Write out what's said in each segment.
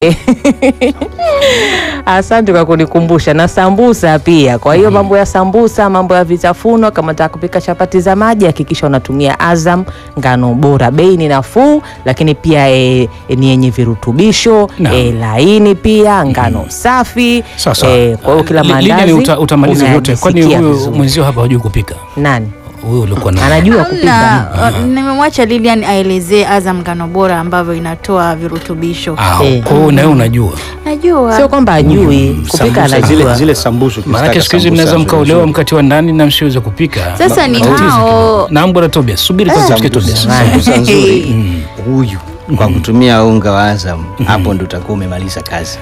Asante kwa kunikumbusha na sambusa pia. Kwa hiyo mambo ya sambusa, mambo ya vitafunwa, kama unataka kupika chapati za maji, hakikisha unatumia Azam ngano bora. Bei ni nafuu, lakini pia e, e, ni yenye virutubisho Naam. e, laini pia, ngano safi. Sawa sawa. E, kwa hiyo kila Li- Lilian, maandazi uta, utamaliza vyote. Kwani unayajisikia huyu vizuri. mwenzio hapa hajui kupika? Nani Huyu ulikuwa na anajua kupika? Hamna, uh, nimemwacha Lilian aelezee Azam ngano bora ambavyo inatoa virutubisho. Ah, Eh. kwa hiyo na wewe unajua. Najua. Sio kwamba ajui kupika, sambusa zile, anajua. zile sambusu Maanake siku hizi mnaweza mkaolewa mkatiwa ndani na msiweze kupika. Sasa ni Matatizo hao- kidogo. Naam bwana Tobias, subiri kwanza tusikie Tobias. sambusa nzuri huyu kwa kutumia unga wa Azam hapo ndo utakuwa umemaliza kazi.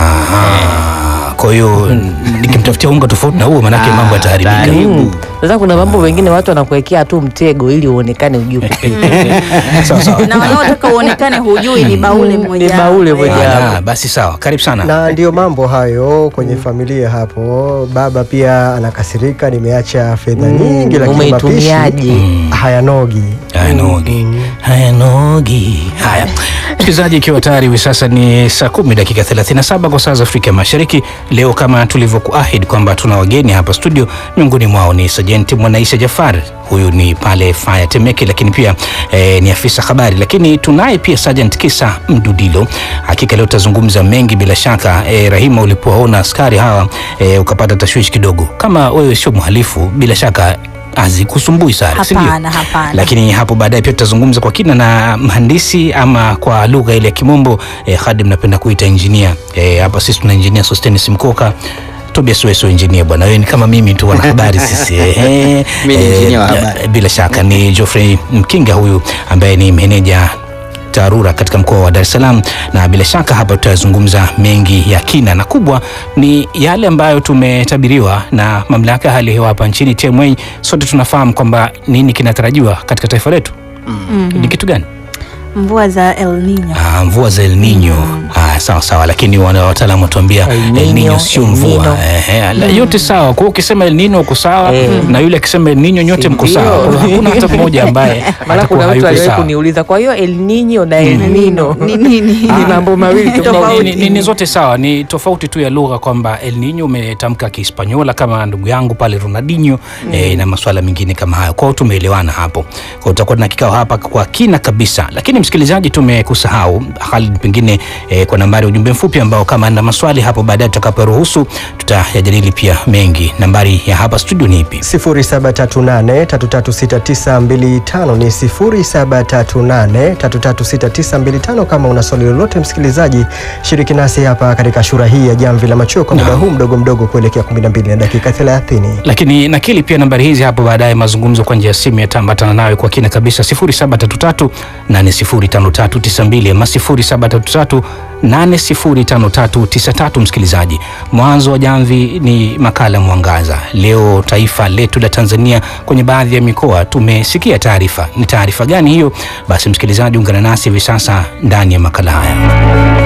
Ah, kwa hiyo nikimtafutia unga tofauti na huo maanake mambo yataharibika. Karibu. Sasa kuna mambo mengine watu wanakuwekea tu mtego ili uonekane ujui kupika. Sawa sawa. na wanaotaka uonekane hujui ni baule mmoja. Ni baule moja. Ah, basi sawa, karibu sana. na ndiyo mambo hayo kwenye familia hapo. Baba pia anakasirika, nimeacha fedha nyingi, lakini mapishi Umeitumiaje? hayanogi. hayanogi hayanogi. Haya, msikilizaji, ikiwa tayari hivi sasa ni saa kumi dakika 37 kwa saa za Afrika Mashariki. Leo kama tulivyokuahidi kwamba tuna wageni hapa studio, miongoni mwao ni Sajenti Mwanaisha Jafar, huyu ni pale Faya Temeke, lakini pia eh, ni afisa habari, lakini tunaye pia Sergeant Kisa Mdudilo. Hakika leo tutazungumza mengi bila shaka. Eh, Rahima, ulipowaona askari hawa eh, ukapata tashwishi kidogo. Kama wewe sio mhalifu, bila shaka hazikusumbui sana, si ndio? Hapana, hapana. lakini hapo baadaye pia tutazungumza kwa kina na mhandisi ama kwa lugha ile ya kimombo eh, Khadim napenda kuita engineer eh, hapa sisi tuna engineer Sostenes Mkoka Tobias Weso engineer bwana, wewe ni kama mimi tu wana habari sisi eh, Mimi ni eh, engineer wa habari. bila shaka ni Geoffrey Mkinga huyu ambaye ni meneja TARURA katika mkoa wa Dar es Salaam, na bila shaka hapa tutazungumza mengi ya kina na kubwa ni yale ambayo tumetabiriwa na mamlaka ya hali ya hewa hapa nchini TMA. Sote tunafahamu kwamba nini kinatarajiwa katika taifa letu ni kitu gani? Mvua za El Nino. Ah, mvua za El Nino. Ah, sawa sawa, lakini wana wataalamu watuambia El El Nino Nino, sio El mvua. Nino. Ehe, la- yote sawa. Kwa hiyo ukisema El Nino uko sawa na yule akisema El Nino nyote mko Ndio. sawa. Kwa hiyo Hakuna hata mmoja ambaye Maana atakuwa kuna mtu hayuko aliwahi sawa. kuniuliza, kwa hiyo El Nino na El Nino Ni nini? ni mambo mawili Ni- tofauti. ni, ni, ni zote sawa, ni tofauti tu ya lugha kwamba El Nino umetamka Kihispanyola kama ndugu yangu pale Ronaldinho eh, na masuala mengine kama hayo. Kwa hiyo tumeelewana hapo. Kwa hiyo tutakuwa na kikao hapa kwa kina kabisa, lakini msikilizaji, tumekusahau Khalid, pengine eh, kwa nambari ya ujumbe mfupi ambao kama na maswali hapo baadaye tutakaporuhusu tutayajadili pia mengi. Nambari ya hapa studio ni ipi? 0738336925 ni 0738336925. Kama una swali lolote, msikilizaji, shiriki nasi hapa katika shura hii ya jamvi la machweo kwa muda huu mdogo mdogo kuelekea 12 na dakika 30. lakini nakili pia nambari hizi hapo baadaye, mazungumzo kwa njia ya simu yataambatana nayo kwa kina kabisa, 0733 805392 ama 0733 805393. Msikilizaji, mwanzo wa jamvi ni makala Mwangaza. Leo taifa letu la Tanzania kwenye baadhi ya mikoa tumesikia taarifa. Ni taarifa gani hiyo? Basi msikilizaji, ungana nasi hivi sasa ndani ya makala haya.